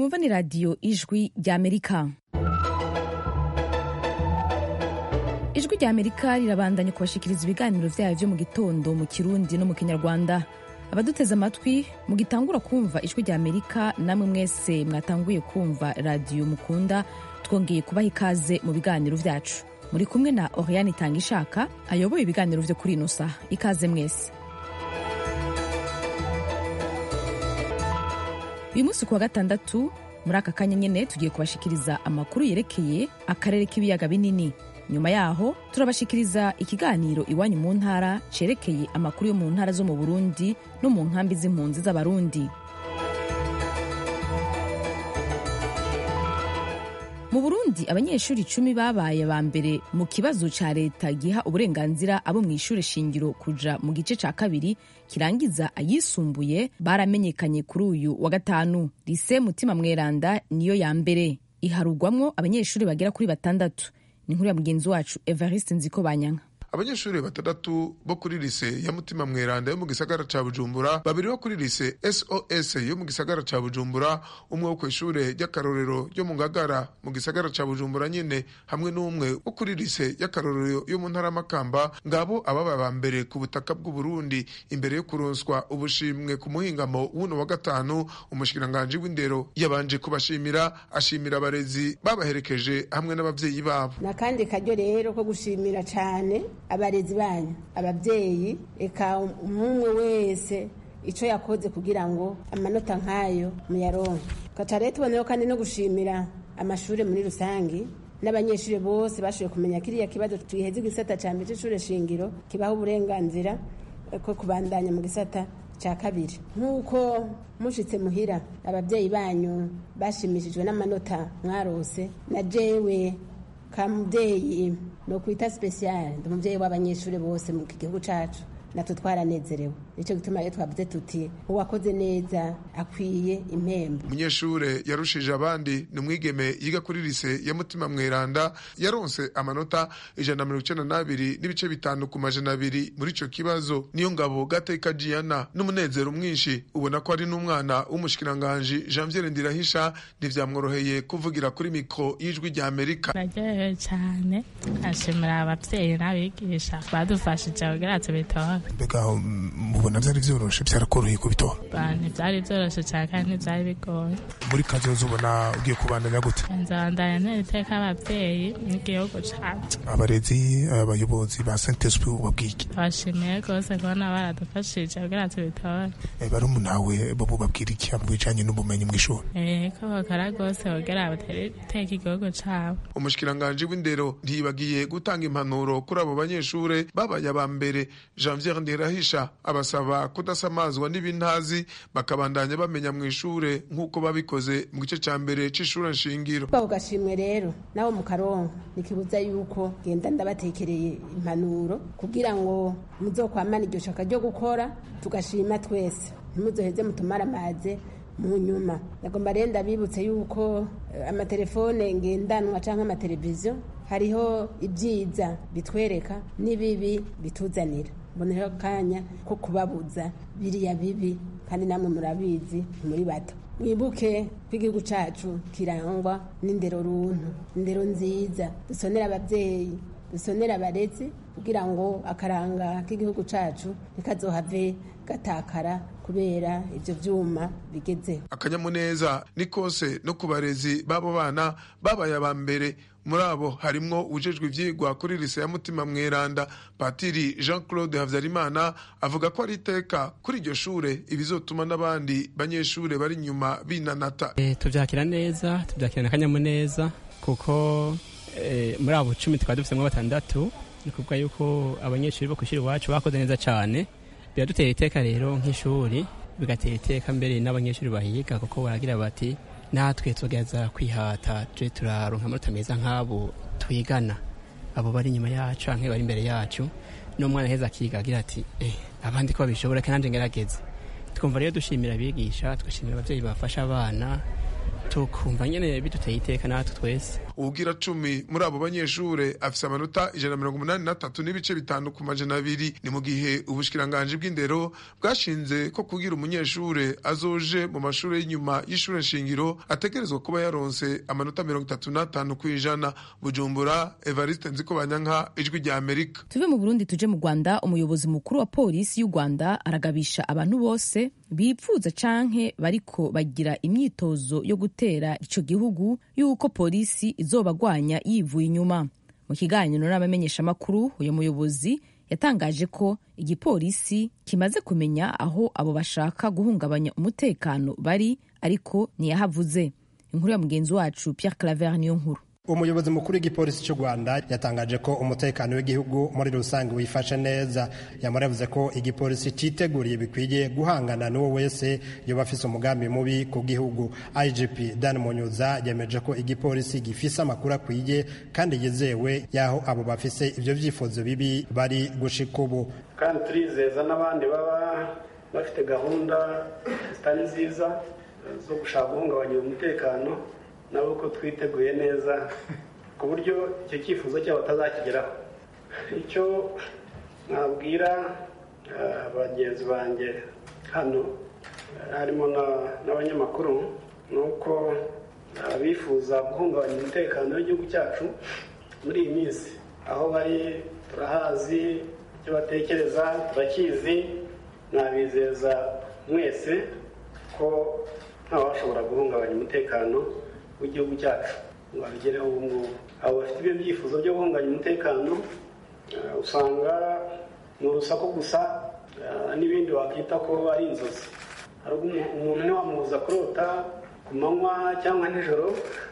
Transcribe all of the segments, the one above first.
mwumva ni radiyo ijwi ry'amerika ijwi ry'amerika rirabandanya kubashikiriza ibiganiro vyayo vyo mu gitondo mu kirundi no mu kinyarwanda abaduteze amatwi mugitangura kumva ijwi ry'amerika namwe mwese mwatanguye kumva radiyo mukunda twongeye kubaha ikaze mu biganiro vyacu muri kumwe na oriane itanga ishaka ayoboye ibiganiro vyo kuri ino saha ikaze mwese uyu munsi ku wa gatandatu muri aka kanya nyene tugiye kubashikiriza amakuru yerekeye akarere k'ibiyaga binini nyuma yaho turabashikiriza ikiganiro iwanyu mu ntara cerekeye amakuru yo mu ntara zo mu burundi no mu nkambi z'impunzi z'abarundi mu burundi abanyeshuri icumi babaye ba mbere mu kibazo ca leta giha uburenganzira abo mu ishure shingiro kuja mu gice ca kabiri kirangiza ayisumbuye baramenyekanye kuri uyu wa gatanu lise mutima mweranda niyo ya mbere iharugwamwo abanyeshuri bagera kuri batandatu ni inkuru ya mugenzi wacu evariste nziko banyanka abanyeshuri batandatu bo kuri lise ya mutima mweranda yo mu gisagara ca bujumbura babiri bo kuri lise sos yo mu gisagara ca bujumbura umwe wo kw'ishure ry'akarorero ryo mu ngagara mu gisagara ca bujumbura nyene hamwe n'umwe wo kuri lise y'akarorero yo mu ntara makamba ngabo ababa ba mbere ku butaka bw'uburundi imbere yo kuronswa ubushimwe ku muhingamo w'uno wa gatanu umushikiranganji w'indero yabanje kubashimira ashimira abarezi babaherekeje hamwe n'abavyeyi babo nakandi karyo rero ko gushimira cane abarezi banyu ababyeyi reka umwe wese icyo yakoze kugira ngo amanota nk'ayo muyaronke gaca rero tuboneyeho kandi no gushimira amashuri muri rusange n'abanyeshuri bose bashoboye kumenya kiriya kibazo twiheze igisata cya mbere cy'ishuri shingiro kibaha uburenganzira ko kubandanya mu gisata cya kabiri nk'uko mushitse muhira ababyeyi banyu bashimishijwe n'amanota mwarose na jewe kamubyeyi no kwita special ndi umubyeyi w'abanyeshuri bose mu gihugu cacu natwe twaranezerewe nicyo gituma rero twavuze tuti uwakoze neza akwiye impembo umunyeshure yarushije abandi ni umwigeme yiga kuri lise ya mutima mweranda yaronse amanota ijana na mirongo icenda n'abiri n'ibice bitanu ku majana abiri muri ico kibazo niyo ngabo gateka jiana n'umunezero mwinshi ubona ko ari n'umwana w'umushikiranganji janviere ndirahisha ntivyamworoheye kuvugira kuri mikro y'ijwi rya amerika naryohewe cyane ashimira abavyeyi n'abigisha badufashije kugira tubitore mbega mubona vyari vyoroshe vyarakoroheye kubitora ntivyari vyoroshe cane kandi ntivyari bigoye muri kazoza ubona ugiye kubandanya gute nzabandanya ntera iteka abavyeyi n'igihugu cacu abarezi abayobozi ba saint esprit ubabwike bashimiye rwose kubona baradufashije kugira tubitore barumunawe bo bubabwira iki mu bijanye n'ubumenyi mw'ishuri ko bakora rwose kugira batere iteka igihugu cabo umushikiranganji w'indero ntiyibagiye gutanga impanuro kuri abo banyeshure babaye aba mbere janvier ndirahisha abasaba kudasamazwa n'ibintazi bakabandanya bamenya mu ishure nk'uko babikoze mu gice ca mbere c'ishure nshingiro ako gashimwe rero nabo mu karongo nikibuza yuko genda ndabatekereye impanuro kugira ngo muzokwamana iryo shaka ryo gukora tugashima twese ntimuzoheze mutumare amaze mu nyuma nagomba rero ndabibutse yuko amatelefone ngendanwa cyangwa amateleviziyo hariho ibyiza bitwereka n'ibibi bituzanira mboneho akanya ko kubabuza biriya bibi kandi namwe murabizi muri bato mwibuke ko igihugu cyacu kirangwa n'indero runtu indero nziza dusonera ababyeyi dusonera abarezi kugira ngo akaranga k'igihugu cyacu ntikazohave gatakara kubera ibyo byuma bigezeho akanyamuneza ni kose no ku barezi b'abo bana babaye aba mbere muri abo harimwo ujejwe ivyigwa kuri lise ya mutima mweranda patiri jean claude havyarimana avuga ko ari iteka kuri iryo shure ibizotuma n'abandi banyeshure bari inyuma binanata e, tuvyakira neza tuvyakirana akanyamuneza kuko e, muri abo cumi tukaba dufisemwo batandatu ni kuvuga yuko abanyeshuri bo kw'ishuri iwacu bakoze neza cane biradutera iteka rero nk'ishuri bigatera iteka mbere n'abanyeshuri bahiga kuko baragira bati natwe tugerageza kwihata tuje turaronka amanota meza nk'abo twigana abo bari inyuma yacu canke bari imbere yacu n'umwana heza akiga agira ati eh, abandi ko babishobora kandi ngerageze twumva rero dushimira abigisha tugashimira abavyeyi bafasha abana tukumva nyene biduteye iteka natwe twese uwugira cumi muri abo banyeshure afise amanota ijana mirongo umunani na tatu n'ibice bitanu ku majana abiri ni mu gihe ubushikiranganji bw'indero bwashinze ko kugira umunyeshure azoje mu mashure y'inyuma y'ishure shingiro ategerezwa kuba yaronse amanota mirongo itatu n'atanu ku ijana bujumbura evariste nzikobanyanka ijwi rya amerika tuve mu burundi tuje mu rwanda umuyobozi mukuru wa polisi y'u rwanda aragabisha abantu bose bipfuza canke bariko bagira imyitozo yo gutera ico gihugu y'uko polisi izobagwanya yivuye inyuma mu kiganiro n'abamenyeshamakuru uyu muyobozi yatangaje ko igipolisi kimaze kumenya aho abo bashaka guhungabanya umutekano bari ariko ntiyahavuze inkuru ya mugenzi wacu Pierre Claver niyo nkuru umuyobozi mukuru w'igipolisi cy'u rwanda yatangaje ko umutekano w'igihugu muri rusange wifashe neza yamara yavuze ko igipolisi cyiteguriye bikwiye guhangana n'uwo wese yoba afise umugambi mubi ku gihugu igp dan munyuza yemeje ko igipolisi gifise amakuru akwiye kandi yizewe y'aho abo bafise ibyo byifuzo bibi bari gushika ubu kandi turizeza n'abandi baba bafite gahunda zitari nziza zo gushaka guhungabanya umutekano nabo ko twiteguye neza ku buryo icyo cyifuzo cyabo batazakigeraho icyo nabwira bagenzi banjye hano harimo n'abanyamakuru ni uko bifuza guhungabanya umutekano w'igihugu cyacu muri iyi minsi aho bari turahazi icyo batekereza turakizi nabizeza mwese ko ntawashobora guhungabanya umutekano w'igihugu cyacu ngo abigereho ubu ngubu abo bafite ibyo byifuzo byo guhunganya umutekano usanga ni urusaku gusa n'ibindi wakwita ko ari inzozi umuntu ntiwamubuza kurota ku manywa cyangwa nijoro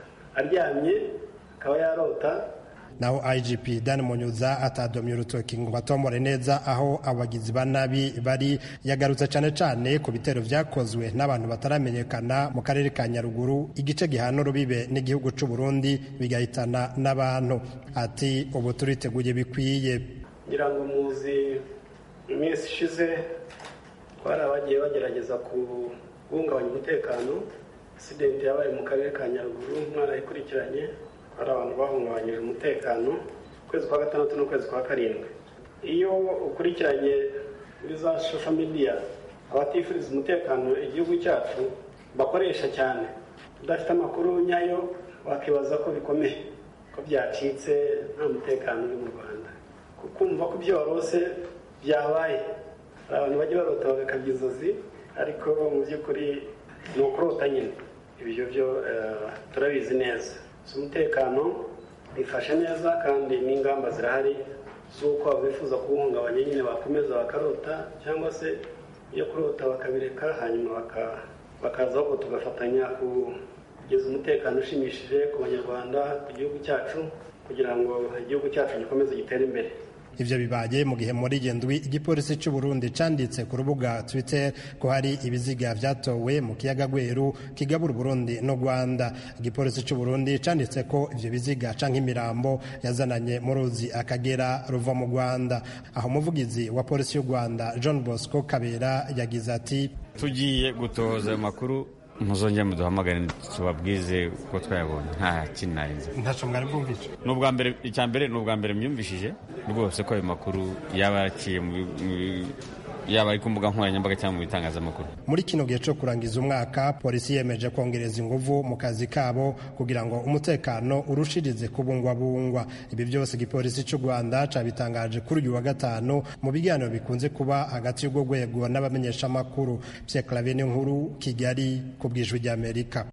aryamye akaba yarota naho igp dan munyuza atadomye urutoki ngo batomore neza aho abagizi ba nabi bari yagarutse cyane cyane ku bitero byakozwe n'abantu bataramenyekana mu karere ka nyaruguru igice gihana urubibe n'igihugu cy'u burundi bigahitana n'abantu ati ubu turiteguye bikwiye ngira ngo muzi iminsi ishize twari abagiye bagerageza kubungabanya umutekano asidenti yabaye mu karere ka nyaruguru mwarayikurikiranye hari abantu bahungabanyije umutekano ukwezi kwa gatandatu n'ukwezi kwa karindwi iyo ukurikiranye muri za shosho midiya abatifuriza umutekano igihugu cyacu bakoresha cyane udafite amakuru nyayo wakibaza ko bikomeye ko byacitse nta mutekano uri mu rwanda kumva ko ibyo warose byabaye hari abantu bajya barota bagakabya inzozi ariko mu by'ukuri ni ukurota nyine ibyo byo turabizi neza umutekano bifashe neza kandi n'ingamba zirahari z'uko abifuza kuwuhungabanya nyine bakomeza bakarota cyangwa se iyo kurota bakabireka hanyuma bakaza ahubwo tugafatanya kugeza umutekano ushimishije ku banyarwanda ku gihugu cyacu kugira ngo igihugu cyacu gikomeze gitere imbere ivyo bibaye mu gihe muri gendwi igipolisi cy'u Burundi canditse ku rubuga Twitter ko hari ibiziga vyatowe mu kiyaga Gweru kigabura Burundi no Rwanda igipolisi cy'u Burundi canditse ko ivyo biziga canke imirambo yazananye mu ruzi akagera ruva mu Rwanda aho umuvugizi wa polisi y'u Rwanda John Bosco Kabera yagize ati tugiye gutoza amakuru muzongere muduhamagare tubabwize uko twayabonye nta kintu narinze ntaco mwari bwumvise ni ubwa mbere icya mbere ni ubwa mbere myumvishije rwose ko ayo makuru yaba yaraciye yaba ari ku mbuga nkoranyambaga cyangwa mu bitangazamakuru muri kino gihe cyo kurangiza umwaka polisi yemeje kongereza inguvu mu kazi kabo kugira ngo umutekano urushirize kubungwabungwa ibi byose igipolisi cy'u rwanda cabitangaje kuri uyu wa gatanu mu biganiro bikunze kuba hagati y'urwo rwego n'abamenyeshamakuru pierre claver nkuru kigali ku bwijwi ry'amerika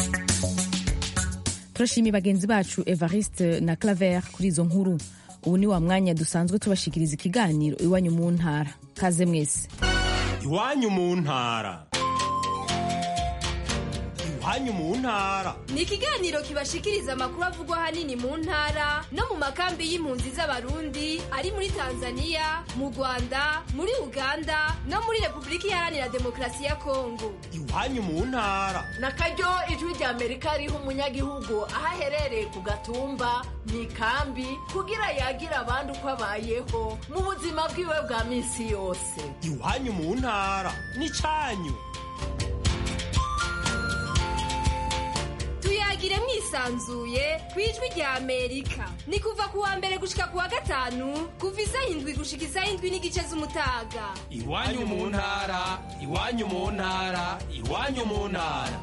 turashimiye bagenzi bacu evariste na claver kuri izo nkuru ubu ni wa mwanya dusanzwe tubashikiriza ikiganiro iwanyu mu ntara kaze mwese iwanyu mu ntara iwanyu mu ntara ni ikiganiro kibashikiriza amakuru avugwa ahanini mu ntara no mu makambi y'impunzi z'abarundi ari muri tanzania mu rwanda muri uganda no muri repubulika iharanira demokarasi ya kongo iwanyu mu ntara na karyo ijwi rya amerika riha umunyagihugu aho aherereye ku gatumba mu ikambi kugira yagira abandi uko abayeho mu buzima bwiwe bwa minsi yose iwanyu mu ntara ni cyanyu tuyagire mwisi yisanzuye ku ijwi rya amerika ni kuva ku wa mbere gushika ku wa gatanu kuva isaha indwi gushika isaha indwi n'igice z'umutaga iwanyu mu ntara iwanyu mu ntara iwanyu mu ntara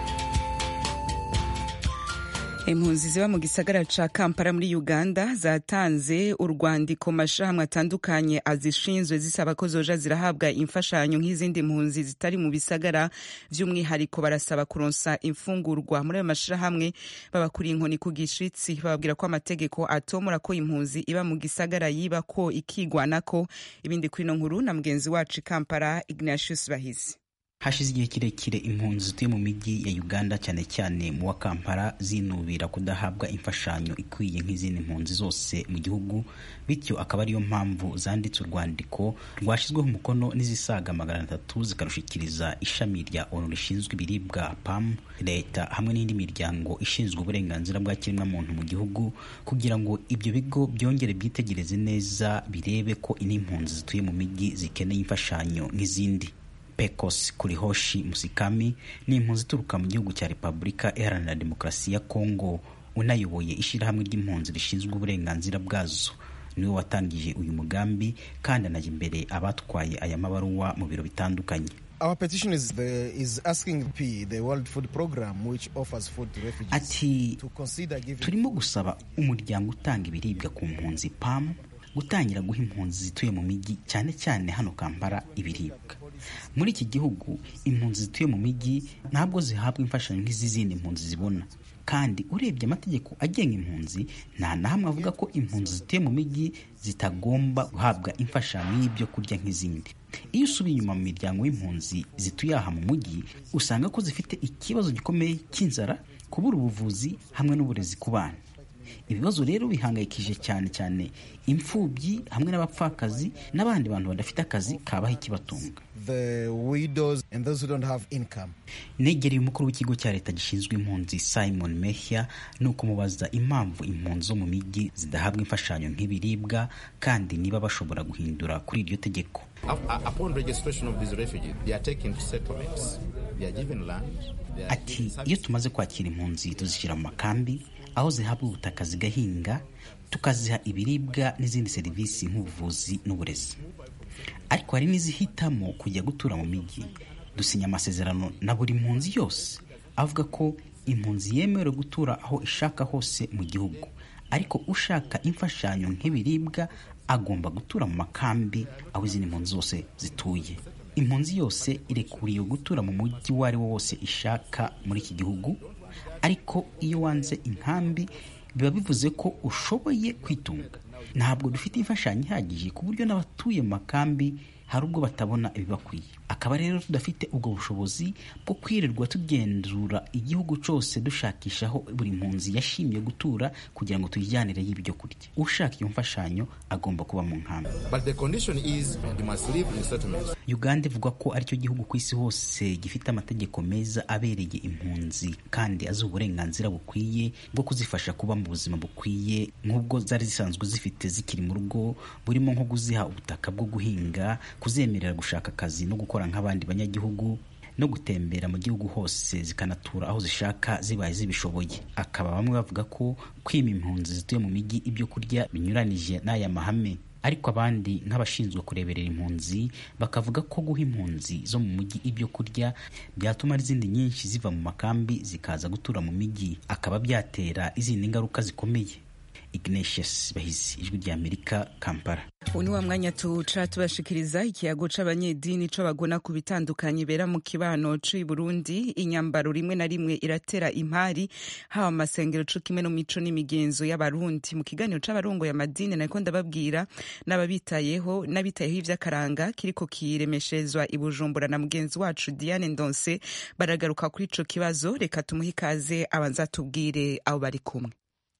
impunzi ziba mu gisagara ca kampala muri uganda zatanze urwandiko mashirahamwe atandukanye azishinzwe zisaba ko zoja zirahabwa imfashanyo nk'izindi mpunzi zitari mu bisagara vy'umwihariko barasaba kuronsa imfungurwa muri ayo mashirahamwe babakuriye inkoni ku gishitsi bababwira ko amategeko atomora ko impunzi iba mu gisagara yiba ko ikigwanako ibindi kuri ino nkuru na mugenzi wacu i kampala ignatius bahizi hashize igihe kirekire impunzi zituye mu mijyi ya uganda cyane cyane mu wa kampala zinubira kudahabwa imfashanyo ikwiye nk'izindi mpunzi zose mu gihugu bityo akaba ariyo mpamvu zanditse urwandiko rwashyizweho umukono n'izisaga magana atatu zikarushikiriza ishami rya onu rishinzwe ibiribwa pam leta hamwe n'indi miryango ishinzwe uburenganzira bwa kiremwamuntu mu gihugu kugira ngo ibyo bigo byongere byitegereze neza birebe ko n'impunzi zituye mu mijyi zikeneye imfashanyo nk'izindi pecos kurihoshi musikami ni impunzi ituruka mu gihugu cya repubulika iharanira demokarasi ya kongo unayoboye ishyirahamwe ry'impunzi rishinzwe uburenganzira bwazo niwe watangije uyu mugambi kandi anajya imbere abatwaye aya mabaruwa mu biro bitandukanye Our petition is, the, is asking P, the World Food Program, which offers food to refugees, ati to consider giving turimo gusaba umuryango utanga ibiribwa ku mpunzi pam gutangira guha impunzi zituye mu mijyi cyane cyane hano kampala ibiribwa muri iki gihugu impunzi zituye mu mijyi ntabwo zihabwa imfashanyo nk'iz'izindi mpunzi zibona kandi urebye amategeko agenga impunzi nta na hamwe avuga ko impunzi zituye mu mijyi zitagomba guhabwa imfashanyo y'ibyo kurya nk'izindi iyo usubiye inyuma mu miryango y'impunzi zituye aha mu mujyi usanga ko zifite ikibazo gikomeye cy'inzara kubura ubuvuzi hamwe n'uburezi ku bana ibibazo rero bihangayikije cyane cyane imfubyi hamwe n'abapfakazi n'abandi bantu badafite akazi kabaho ikibatunga the widows and those who don't have income. negereye umukuru w'ikigo cya leta gishinzwe impunzi simon mehya ni ukumubaza impamvu impunzi zo mu mijyi zidahabwa imfashanyo nk'ibiribwa kandi niba bashobora guhindura kuri iryo tegeko Upon registration of these refugees, they are taken to settlements. They are given land. They are ati given iyo tumaze kwakira impunzi tuzishyira mu makambi aho zihabwa ubutaka zigahinga tukaziha ibiribwa n'izindi serivisi nk'ubuvuzi n'uburezi ariko hari n'izihitamo kujya gutura mu mijyi dusinya amasezerano na buri mpunzi yose avuga ko impunzi yemerewe gutura aho ishaka hose mu gihugu ariko ushaka imfashanyo nk'ibiribwa agomba gutura mu makambi aho izindi mpunzi zose zituye impunzi yose irekuriwe gutura mu mujyi uwo ari wo wose ishaka muri iki gihugu ariko iyo wanze inkambi biba bivuze ko ushoboye kwitunga ntabwo dufite imfashanyo ihagije ku buryo n'abatuye mu makambi hari ubwo batabona ibibakwiye akaba rero tudafite ubwo bushobozi bwo kwirirwa tugenzura igihugu cyose dushakisha aho buri mpunzi yashimiye gutura kugira ngo tuyijyanireyo ibyo kurya ushaka iyo mfashanyo agomba kuba mu nkambi But the condition is you must live in settlements. uganda ivuga ko aricyo gihugu ku isi hose gifite amategeko meza abereye impunzi kandi azi uburenganzira bukwiye bwo kuzifasha kuba mu buzima bukwiye nk'ubwo zari zisanzwe zifite zikiri mu rugo burimo nko kuziha ubutaka bwo guhinga kuzemerera gushaka akazi no gukora nk'abandi banyagihugu no gutembera mu gihugu hose zikanatura aho zishaka zibaye zibishoboye akaba bamwe bavuga ko kwima impunzi zituye mu mijyi ibyo kurya binyuranije n'aya mahame ariko abandi nk'abashinzwe kureberera impunzi bakavuga ko guha impunzi zo mu mujyi ibyo kurya byatuma izindi nyinshi ziva mu makambi zikaza gutura mu mijyi akaba byatera izindi ngaruka zikomeye ignatius bahizi ijwi ry'amerika kampala ubu ni wa mwanya tuwuca tubashikiriza ikiyago c'abanyedini co bagona ku bitandukanye bera mu kibano c'i burundi inyambaro rimwe na rimwe iratera impari haba mu masengero co kimwe no mico n'imigenzo y'abarundi mu kiganiro c'abarongoye amadini nariko ndababwira n'ababitayeho n'abitayeho ivy'akaranga kiriko kiremeshezwa i bujumbura na mugenzi wacu diane ndonse baragaruka kuri ico kibazo reka tumuhe ikaze abanza tubwire abo bari kumwe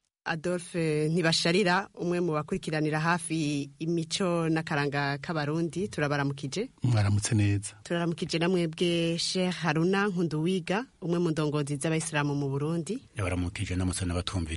adolphe ntibasharira umwe mu bakurikiranira hafi imico n'akaranga k'abarundi turabaramukije mwaramutse neza turaramukije na mwebwe sheikh haruna nkunduwiga umwe mu ndongozi z'abayisilamu mu burundi yabaramukije namutse n'abatumviriza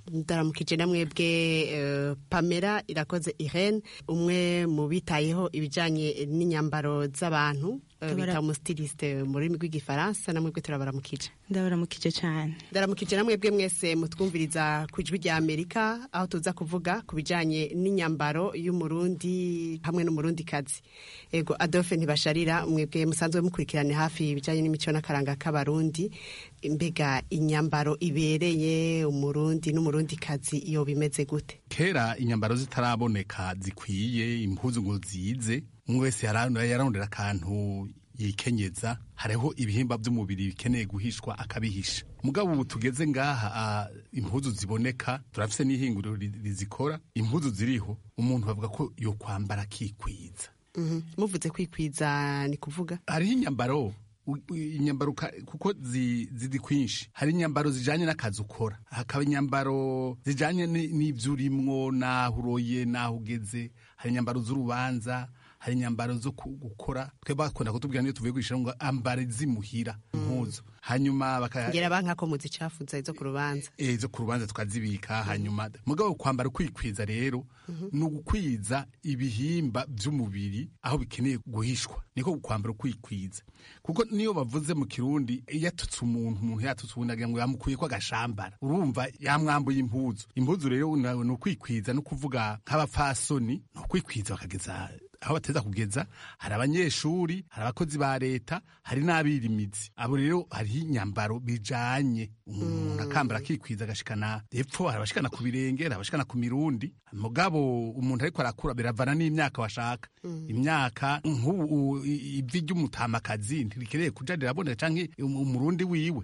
ndaramukije na mwebwe eh, pamela irakoze irene umwe mu bitayeho ibijyanye n'inyambaro z'abantu eh, Ndabara- bita umusitiliste mu rurimi rw'igifaransa na mwebwe turabaramukije ndabaramukije cyane ndaramukije na mwebwe mwese mutwumviriza ku ijwi rya amerika aho tuza kuvuga ku bijyanye n'inyambaro y'umurundi hamwe n'umurundikazi ego adolphe ntibasharira mwebwe musanzwe mukurikirane hafi ibijyanye n'imico n'akaranga k'abarundi mbega inyambaro ibereye umurundi n'umurundikazi iyo bimeze gute kera inyambaro zitaraboneka zikwiye impuzu ngo zize umwe wese yara- yararondera akantu yikenyeza hariho ibihimba by'umubiri bikeneye guhishwa akabihisha mugabo ubu tugeze ngaha ah, impuzu ziboneka turafise n'ihinguriro ri- rizikora impuzu ziriho umuntu bavuga ko yo kwambara akikwiza Mhm. muvuze kwikwiza ni kuvuga hariho inyambaro u- u- inyambaro ka- kuko zi- ziri kwinshi hari inyambaro zijanye n'akazi ukora hakaba inyambaro zijanye ni- n'ivyo urimwo n'aho uroye n'aho ugeze hari inyambaro z'urubanza hari inyambaro zo ku- gukora twe bakunda kutubwira niyo tuvuye kwishira ngo ambare zimuhira impuzu hanyuma baka ngera banka ko muzicafuza izo ku rubanza eh, zo ku rubanza tukazibika hanyuma mugabo kwambara ukikwiza rero ni ugukwiza ibihimba by'umubiri aho bikeneye guhishwa niko kwambara ukwikwiza kuko niyo bavuze mu kirundi iyo atutse umuntu umuntu yatutse ubundi agira ngo yamukuye ko agashambara urumva yamwambuye impuzu impuzu rero na- ni ukwikwiza no kuvuga nk'abapfasoni ni ukwikwiza bakageza aho bateza kugeza hari abanyeshuri hari abakozi ba leta hari n'abirimizi abo rero hariho inyambaro bijanye umuntu akambara akikwiza agashikana epfo hari abashikana ku birenge hari abashikana ku mirundi mugabo umuntu ariko arakura biravana n'imyaka washaka imyaka nk'ubu u- i- ivi ry'umutamakazi ntirikeneye kuja riraboneka canke um- umurundi wiwe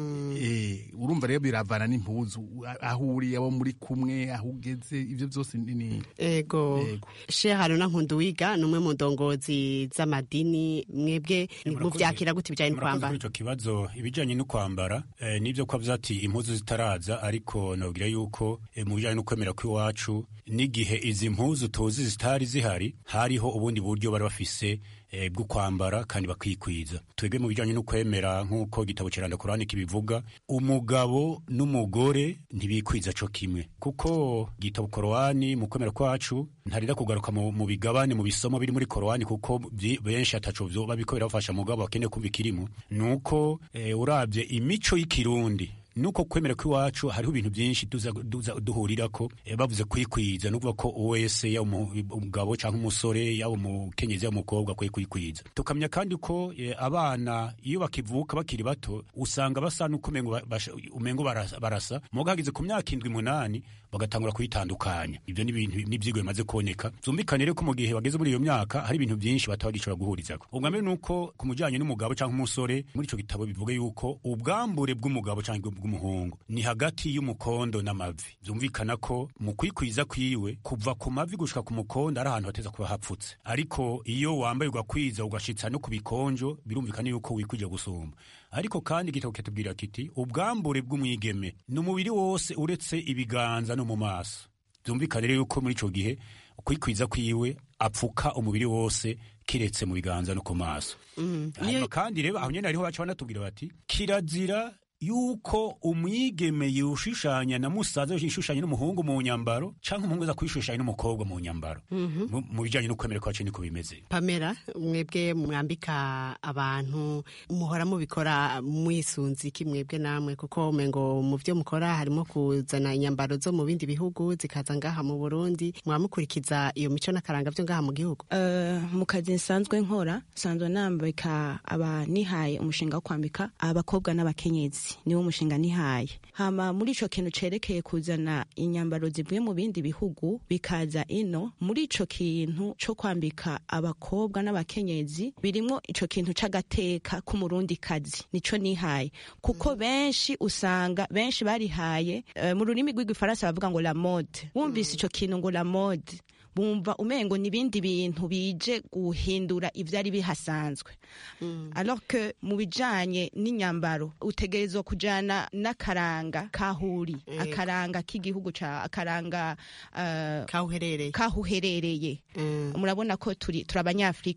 Eh, urumva rero biravana n'impuzu aho uri abo muri kumwe aho ugeze ivyo vyose ni- ni ego shehe haruna nkunduwiga ni umwe mu ndongozi z'amadini mwebwe muvyakira gute ibijyanye no murakoze kwambara kuri icyo kibazo ibijyanye no kwambara eh, nibyo ko avuze ati impuzu zitaraza ariko nabwira yuko eh, mu bijyanye no kwemera kw'iwacu n'igihe izi mpuzu tuzi zitari zihari hariho ubundi buryo bari bafise eh, bwo kwambara kandi bakikwiza twebwe mu bijyanye no kwemera nk'uko igitabo kiranda kurani kibivuga umugabo n'umugore ntibikwiza co kimwe kuko igitabo korowani mu kwemera kwacu ntarida kugaruka mu, mu bigabane mu bisomo biri muri korowani kuko byi- benshi ataco vyoba biko birafasha mugabo bakeneye kumva ikirimo nuko eh, uravye imico y'ikirundi nuko kwemera kw'iwacu hariho ibintu byinshi tuza, tuza duhurirako eh, bavuze kwikwiza nukuvuga ko wese yaba umu- umugabo cyangwa umusore yaba umukenyezi yaba umukobwa akwiye kwikwiza tukamenya kandi ko eh, abana iyo bakivuka bakiri bato usanga basa nuko umengo ba- basha- umengo barasa, barasa muga hageze ku myaka indwi munani bagatangura kuyitandukanya ibyo ni ibintu n'ibyigwa bimaze kuboneka byumvikane rero ko mu gihe bageze muri iyo myaka hari ibintu byinshi bataba bagishobora guhurizako ubwa mbere ni uko ku mujyanye n'umugabo cyangwa umusore muri icyo gitabo bivuga yuko ubwambure bw'umugabo cyangwa bw'umuhungu ni hagati y'umukondo n'amavi byumvikana ko mu kwikwiza kwiwe kuva ku mavi gushika ku mukondo ari ahantu hateza kuba hapfutse ariko iyo wambaye ugakwiza ugashitsa no ku bikonjo birumvikana yuko wikwije gusumba ariko kandi igitabo kitubwira kiti ubwambure bw'umwigeme ni umubiri wose uretse ibiganza no mu maso byumvikane rero yuko muri icyo gihe kwikwiza kwiwe apfuka umubiri wose kiretse mu biganza no ku maso hanyuma kandi rero aho nyine hariho baca banatubwira bati kirazira yuko umwigeme yushushanya na musaza yishushanya n'umuhungu mu nyambaro cyangwa umuhungu aza kwishushanya n'umukobwa mu nyambaro Mhm. Mu- mu bijyanye no kwemera kwacu niko bimeze pamela mwebwe mwambika abantu muhora mubikora mwisunze iki mwebwe namwe kuko umengo mu byo mukora harimo kuzana inyambaro zo mu bindi bihugu zikaza ngaha mu burundi mwamukurikiza iyo mico n'akaranga byo ngaha mu gihugu Eh, mu kazi nsanzwe nkora nsanzwe nambika aba nihaye umushinga wo kwambika abakobwa n'abakenyezi niwo mushinga nihaye hama muri ico kintu cerekeye kuzana inyambaro zivuye mu bindi bihugu bikaza ino muri ico kintu co kwambika abakobwa n'abakenyezi birimwo ico kintu c'agateka k'umurundi kazi nico nihaye kuko benshi usanga benshi barihaye eh, mu rurimi rw'igifaransa bavuga ngo la mode wumvise ico kintu ngo la mode bumva umengo n'ibindi bintu bije guhindura ivyari bihasanzwe alors que mu bijanye n'inyambaro utegerezwa kujana n'akaranga kahuri Yego. akaranga k'igihugu ca akaranga uh, kahuherereye kahuherereye murabona ko turi turi abanyafrika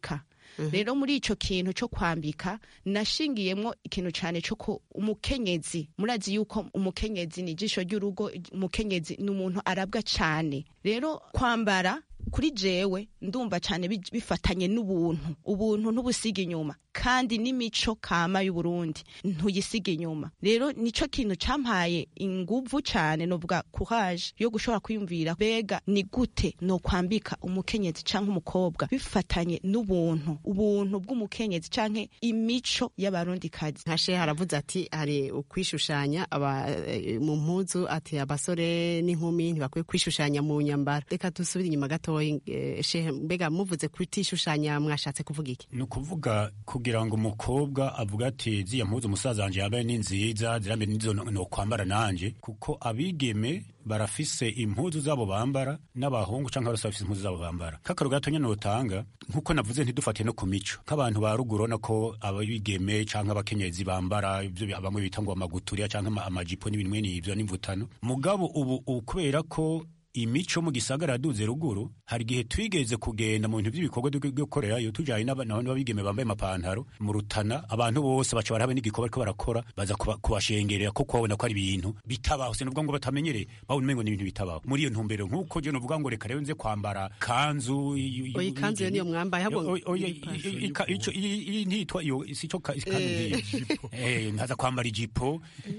rero muri ico kintu co kwambika nashingiyemwo ikintu cane co ko umukenyezi murazi yuko umukenyezi ni ijisho ry'urugo umukenyezi ni umuntu arabwa cane rero kwambara kuri jewe ndumva cyane bi- bifatanye n'ubuntu ubuntu ntubusiga inyuma kandi n'imico kama y'uburundi ntuyisiga inyuma rero nico kintu campaye inguvu cyane novuga courage yo gushobora kwiyumvira bega ni gute no kwambika umukenyezi canke umukobwa bifatanye n'ubuntu ubuntu bw'umukenyezi canke imico y'abarundikazi nka shehe aravuze ati hari ukwishushanya aba eh, mu mpuzu ati abasore n'inkumi ntibakwiye kwishushanya mu nyambaro reka dusubire inyuma gatoya eh, shehe mbega muvuze kutishushanya mwashatse kuvuga iki ni ukuvuga kugira ngo umukobwa avuga ati ziya mpuzu umusaza wanjye yambaye ni nziza zirambe nizo no no kwambara nanje kuko abigeme barafise impuzu zabo bambara n'abahungu canke abasore bafise impuzu zabo bambara kakaro gatonya notanga nkuko navuze ntidufatiye no ku mico nk'abantu ba ruguru urabona ko abigeme canke abakenyezi bambara ivyo bamwe bita ngo amaguturiya canke ama- amajipo n'ibintu mwene ivyo n'imvutano mugabo ubu ubu kubera ko imico mu gisagara yaduze ruguru hari igihe twigeze kugenda mu bintu by'ibikorwa byo gukorerayo tujyanye n'abantu b'abigeme bambaye amapantaro mu rutana abantu bose baca barabe n'igikorwa bariko barakora baza kuba- kubashengerera ko kubabona ko ari ibintu bitabaho sinubwo ngo batamenyereye babona umengo ni ibintu bitabaho muri iyo ntumbero nk'uko je novuga ngo reka rero nze kwambara kanzu y- y- oya ikanzu yo niyo mwambaye ahubwo Oya, oya, i- i- ika- ico- i- i- ntitwa iyo sico ka- ikanzu Eh. nk'iyo Eh, nkaza kwambara ijipo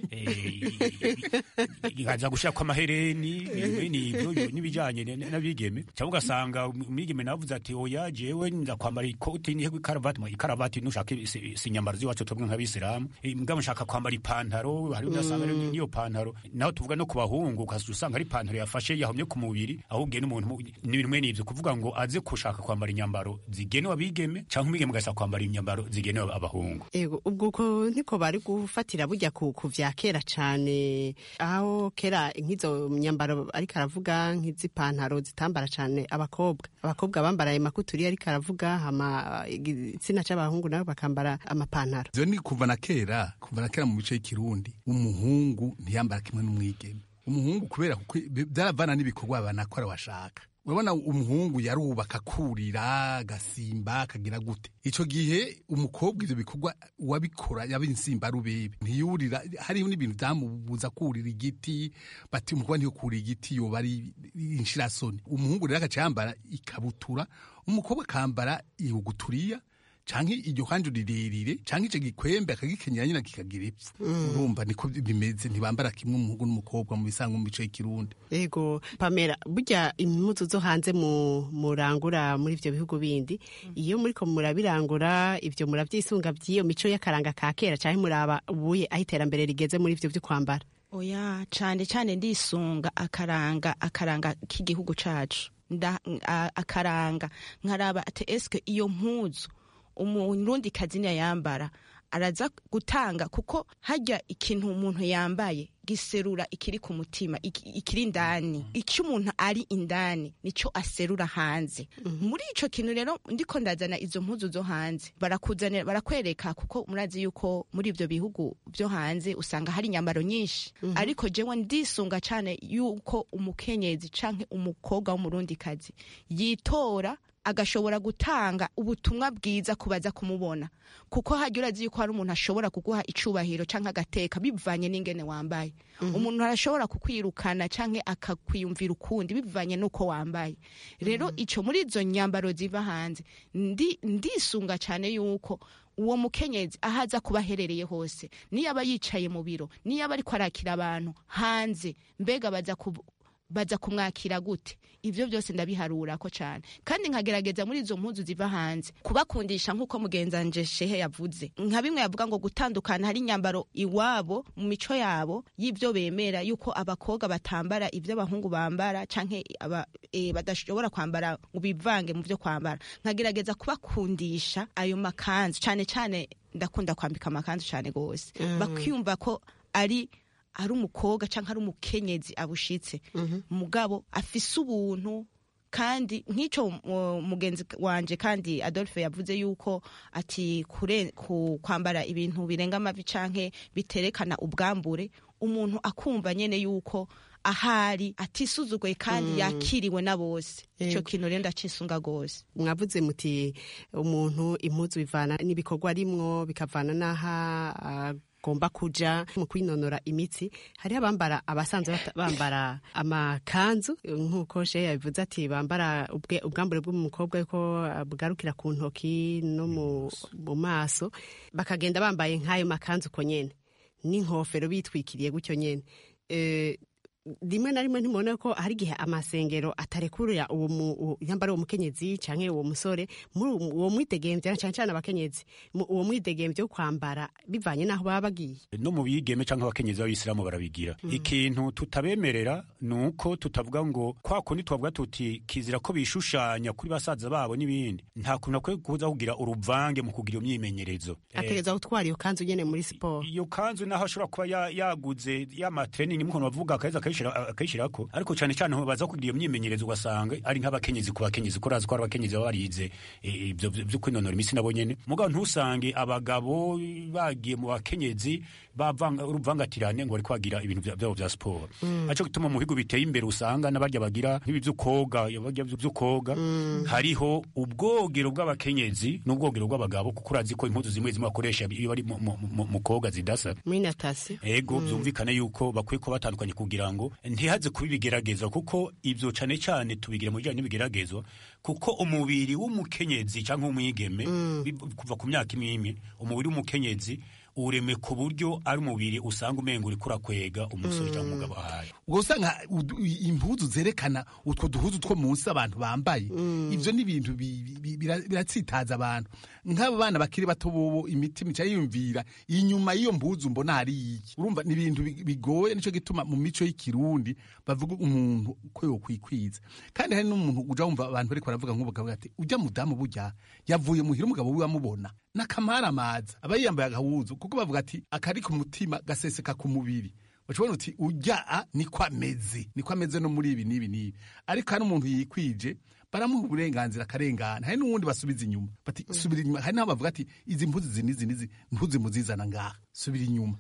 nkaza gushirako amahereni n'ibyo n'ibijanye n- n'abigeme cyangwa ugasanga umwigeme navuze ati oya jewe nza kwambara ikoti nihe ikaravati mu ikaravati nushaka si si inyambaro z'iwacu twebwe nk'abisilamu Eh, mugabo nshaka kwambara ipantaro hari udasanga rero niyo pantaro naho tuvuga no ku bahungu ukazajya usanga ari ipantaro yafashe yahomye ku mubiri ahubwo n'umuntu mu- n'ibintu mwene ivyo kuvuga ngo aze gushaka kwambara inyambaro zigenewe abigeme cyangwa umwigeme agashaka kwambara inyambaro zigenewe abahungu Ego, ubwo uko niko bari gufatira burya ku ku vya kera cane aho kera nk'izo myambaro ariko aravuga nk'izipantaro zitambara cane abakobwa abakobwa bambara ayo makuturi ariko aravuga hama igitsina c'abahungu nabo bakambara amapantaro ivyo ni kuva na kera kuva na kera mu mico y'ikirundi umuhungu ntiyambara kimwe n'umwigeme umuhungu kubera kuko byaravana n'ibikorwa banakora washaka urabona umuhungu yarubaka akurira agasimba akagira gute ico gihe umukobwa ivyo bikorwa wabikora yaba insimba rubebe ntiyurira hariho n'ibintu vyamubuza kurira igiti bati umukobwa ntiyo kurira igiti yoba ari inshirasoni umuhungu rero agaca yambara ikabutura umukobwa akambara ihuguturiya canke iryo kanju rirerire canke ico gikwembe akagikenyera nyina kikagira ipfu urumva niko bimeze ntibambara kimwe umuhungu n'umukobwa mu bisanga mu mico y'ikirundi Ego Pamela burya impuzu zo hanze mu murangura muri ivyo bihugu bindi iyo muriko murabirangura ivyo muravyisunga vy'iyo mico y'akaranga ka kera canke muraba ubuye aho iterambere rigeze muri ivyo vyo kwambara oya cane cane ndisunga akaranga akaranga k'igihugu cacu nda a- akaranga nkaraba ati eske iyo mpuzu umurundi kazi yambara araza gutanga kuko harya ikintu umuntu yambaye giserura ikiri ku mutima iki- ikiri indani icyo umuntu ari indani nico aserura hanze muri ico kintu rero ndiko ndazana izo mpuzu zo hanze barakuzanira barakwereka kuko murazi yuko muri ivyo bihugu vyo hanze usanga hari inyambaro nyinshi ariko jewe ndisunga cane yuko umukenyezi canke umukobwa w'umurundikazi yitora agashobora gutanga ubutumwa bwiza kubaza kumubona kuko hajya urazi yuko hari umuntu ashobora kuguha icubahiro canke agateka bivanye n'ingene wambaye umuntu arashobora kukwirukana canke akakwiyumvira ukundi bivanye n'uko wambaye rero ico muri izo nyambaro ziva hanze ndi ndisunga cane yuko uwo mukenyezi aho aza kuba aherereye hose niyo aba yicaye mu biro niyo aba ariko arakira abantu hanze mbega baza ku baza kumwakira gute ivyo byose ndabiharura ko cyane kandi nkagerageza muri izo mpuzu ziva hanze kubakundisha nk'uko mugenzanje shehe yavuze nka bimwe yavuga ngo gutandukana hari inyambaro iwabo mu mico yabo y'ivyo bemera yuko abakobwa batambara ivyo abahungu bambara canke aba, e, badashobora kwambara ngo bivange mu vyo kwambara nkagerageza kubakundisha ayo makanzu cane cane ndakunda kwambika amakanzu cane gose Mm. bakiyumva ko ari ari umukobwa cyangwa ari umukenyezi abushitse mugabo afise ubuntu kandi nk'icyo uh, mugenzi wanje kandi adolphe yavuze yuko ati kure, ku, kwambara ibintu birenga amavi canke biterekana ubwambure umuntu akumva nyene yuko ahari atisuzuguye kandi Mm. yakiriwe na bose ico Yego. kintu rero ndacisunga gose mwavuze muti umuntu impuzu bivana n'ibikorwa arimwo bikavana n'aho agomba kuja mu kwinonora imitsi hariho abambara abasanzwe bata- bambara amakanzu nk'uko she yabivuze ati bambara ubwe- ubwambure bw'umukobwa yuko bugarukira ku ntoki no mu mu maso bakagenda bambaye nk'ayo makanzu uko nyene n'inkofero bitwikiriye gutyo nyene Eh, rimwe na rimwe ntimubona ko hari igihe amasengero atarekurira uwo mu- uwo- nyambara uwo mukenyezi canke uwo musore muri uwo- uwo mwidegemvye na cane cane abakenyezi mu- uwo mwidegemvye wo kwambara bivanye n'aho baba bagiye no mu bigeme cyangwa abakenyezi b'abisilamu barabigira ikintu tutabemerera ni uko tutavuga ngo kwa kundi twavuga tuti kizira ko bishushanya kuri basaza babo n'ibindi nta kuntu akwiye kuza kugira uruvange mu kugira iyo myimenyerezo Eh, ategereza gutwara iyo kanzu nyene muri siporo iyo kanzu naho ashobora kuba ya- yaguze y'amatrening mukuntu bavuga akaheza akayishira- akayishirako ariko cyane cyane aho baza kugira iyo myimenyerezo ugasanga ari nk'abakenyezi ku bakenyezi ko urazi ko ari abakenyezi baba barize eh, ibyo byo byo kwinonora imitsi nabo nyene mugabo ntusange abagabo bagiye mu bakenyezi bavanga uruvangatirane ngo bariko bagira ibintu vya- vyabo vya siporo Mm. aco gituma mu bihugu biteye imbere usanga n'abarya bagira nk'ibi vyo koga barya vyo koga hariho ubwogero bw'abakenyezi n'ubwogero bw'abagabo kuko urazi ko impuzu zimwe zimwe bakoresha iyo bari mu- mu- mu mu koga zidasa muri natasi ego Mm. byumvikane yuko bakwiye kuba batandukanye kugira ngo ntihaze kuba ibigeragezwa kuko ibyo cyane cyane tubigira mu bijyanye n'ibigeragezwa kuko umubiri w'umukenyezi cyangwa umwigeme bi- kuva ku myaka imwe imwe umubiri w'umukenyezi ureme ku buryo ari umubiri usanga umenga uri kurakwega umusore cyangwa umugabo ahaye ubwo usanga udu- impuzu zerekana utwo duhuzu two munsi abantu bambaye ivyo ni ibintu bi- bi- bira- biratsitaza abantu nk'abo bana bakiri bato bobo imitima ica yiyumvira inyuma y'iyo mpuzu mbona hari iki urumva ni ibintu bi- bigoye nico gituma mu mico y'ikirundi bavuga umuntu ko yokwikwiza kandi hari n'umuntu uja wumva abantu bariko baravuga nk'ubu bakavuga ati ujya mudamu burya yavuye muhira umugabo wiwe amubona n'akamaramaza aba yiyambaye agahuzu kuko bavuga ati akari ku mutima gaseseka ku mubiri ushobora uti ujya a niko ameze niko ameze no muri ibi n'ibi n'ibi ariko hari umuntu yikwije baramuha uburenganzira akarengana hari n'uwundi basubiza inyuma bati subira inyuma hari n'aho bavuga ati izi mpuzu izi n'izi n'izi ntuzimuzizana ngaha subira inyuma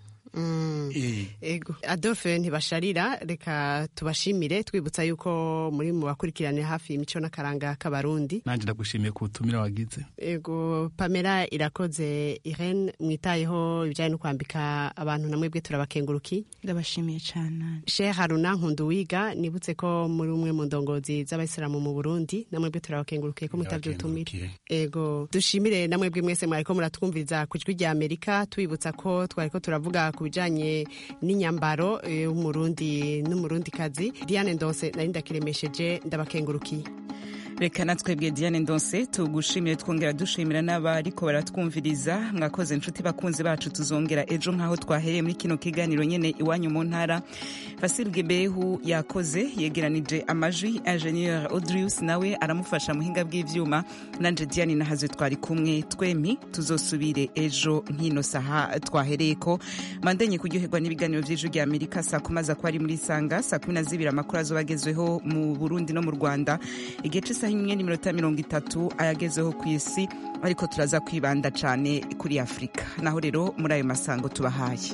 Eh. ego adolphe ntibasharira reka tubashimire twibutsa yuko muri mu bakurikirane hafi imico n'akaranga k'abarundi nanje ndagushimiye ku butumire wagize ego pamela irakoze irene mwitayeho ibijyanye no kwambika abantu na mwebwe turabakenguruki ndabashimiye cyane shehe haruna nkunduwiga nibutse ko muri umwe mu ndongozi z'abayisilamu mu burundi na mwebwe turabakengurukiye ko mutavye ubutumire ego dushimire na mwebwe mwese mwariko muratwumviriza ku ijwi rya amerika tubibutsa ko twariko turavuga ku bijanye n'inyambaro eh, w'umurundi n'umurundikazi diane ndose nari ndakiremesheje ndabakengurukiye reka natwebwe diane ndonse tugushimire twongera dushimira n'abariko baratwumviriza mwakoze inshuti bakunzi bacu tuzongera ejo nk'aho twahereye muri kino kiganiro nyene iwanyu mu ntara fasilge behu yakoze yegeranije amajwi ingenieur audrius nawe aramufasha muhinga bw'ivyuma nanje diane nahaze twari kumwe twemi tuzosubire ejo nk'ino saha twahereyeko mandenye kuryoherwa n'ibiganiro vy'ijwi rya amerika saa kumi aza kuba ari muri sanga saa kumi na zibiri amakuru azoba agezweho mu burundi no mu rwanda igihe c'isaha imwe n'iminota mirongo itatu ayagezeho ku isi ariko turaza kwibanda cane kuri afurika naho rero muri ayo masango tubahaye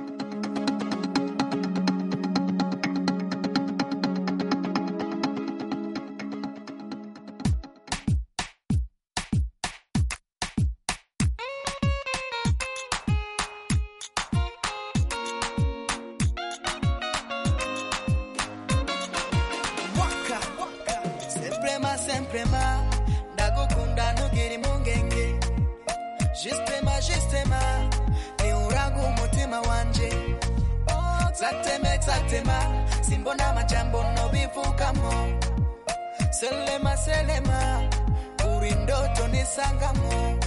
waka semprema semprema ndagukunda ntugire impungenge jisitema jisitema ni uranga umutima wanje zateme zatema simbona amajambo nobivugamo selema selema uri ndoto nisangamo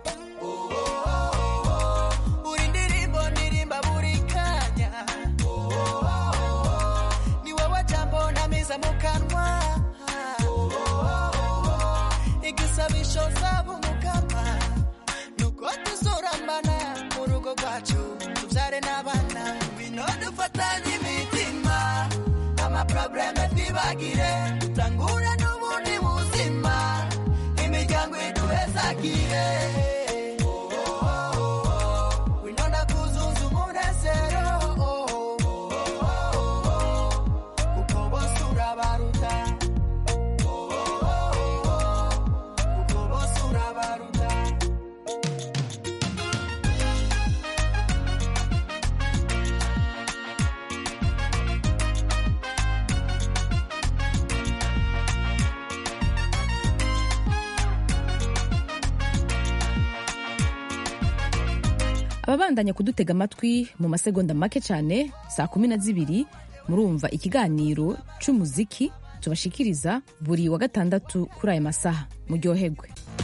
uri ndirimbo ndirimba buri kanya ni wowe jambo namiza mu kanwa igisabisho zaba umukama nuko tuzurambana mu rugo rwacu tubyare n'abana ngwino dufatanye imitima amaprobleme twibagire dutangure n'ubundi buzima imiryango iduhezagire ngwino ndakuzuza umunezero ababandanya kudutega amatwi mu masegonda make cyane saa kumi na zibiri murumva ikiganiro cy'umuziki tubashikiriza buri wa gatandatu kuri aya masaha muryoherwe